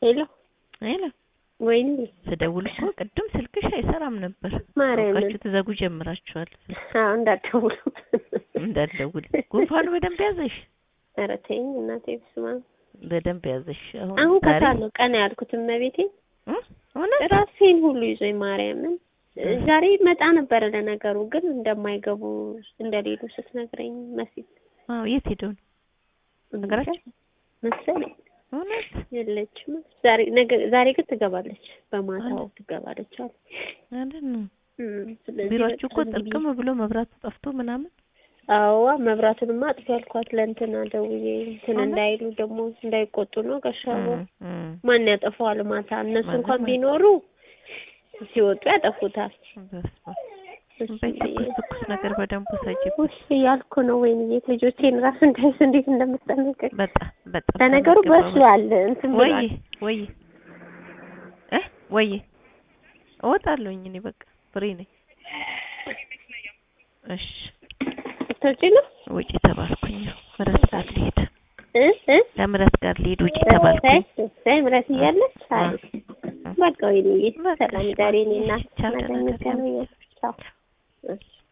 ሄሎ ሄሎ ወይኔ ስደውል እኮ ቅድም ስልክሽ አይሰራም ነበር። ማርያምን አውቃችሁ ትዘጉ ጀምራችኋል። አዎ እንዳትደውሉ እንዳትደውል ጉንፋኑ በደንብ ያዘሽ፣ ኧረ ተይኝ እናቴ ብስማ በደንብ ያዘሽ። አሁን አሁን ዛሬ ከሳለሁ ቀን ያልኩት እመቤቴ እ? እውነት ራሴን ሁሉ ይዞኝ ማርያምን ዛሬ መጣ ነበረ ለነገሩ ግን እንደማይገቡ እንደሌሉ ስትነግረኝ መሲል አዎ፣ የት ሄደው ነው ነገራችሁ? መሰለኝ እውነት የለችም ዛሬ ነገ ዛሬ ግን ትገባለች በማታው ትገባለች አሉ አይደል ነው። እም፣ ስለዚህ ቢሮአችሁ እኮ በቃ ዝም ብዬ- ጥርቅም ብሎ መብራቱ ጠፍቶ ምናምን አዋ መብራቱንማ አጥፊ ያልኳት ለእንትና ደውዬ እንትን እውነት? እንዳይሉ ደግሞ እንዳይቆጡ ነው ጋሻቦ እም፣ እም። ማን ያጠፋዋል ማታ እነሱ ማንም እንኳን አይ- ቢኖሩ ሲወጡ ያጠፉታል በስመ አብ። እሱ በይ ብዬ ትኩስ ትኩስ ነገር በደንብ ውሰጂበት። ውሽ እያልኩ ነው ወይንዬ ልጆቼን ራሱ እንዳይስ እንዴት እንደምጠነቀቅ በጣም በጣም ለነገሩ ተመግበው በስሏል እንትን ወይ ብሏል ወይ እ ወይ እወጣለሁኝ እኔ በቃ ፍሪ ነኝ። እሺ ስትወጪ ነው ውጪ ተባልኩኝ። ምረት ጋር ልሄድ እ እ ለምረት ጋር ልሄድ ውጪ ተባልኩኝ። ሳይ ምረት እያለች አ- አይ በቃ ወይንዬ በቃ ሰላም እሺ፣ ዛሬ እሺ፣ እኔ እና ቻው፣ ነገ ደህና ደሪ። እንገናኛለን ቻው እሺ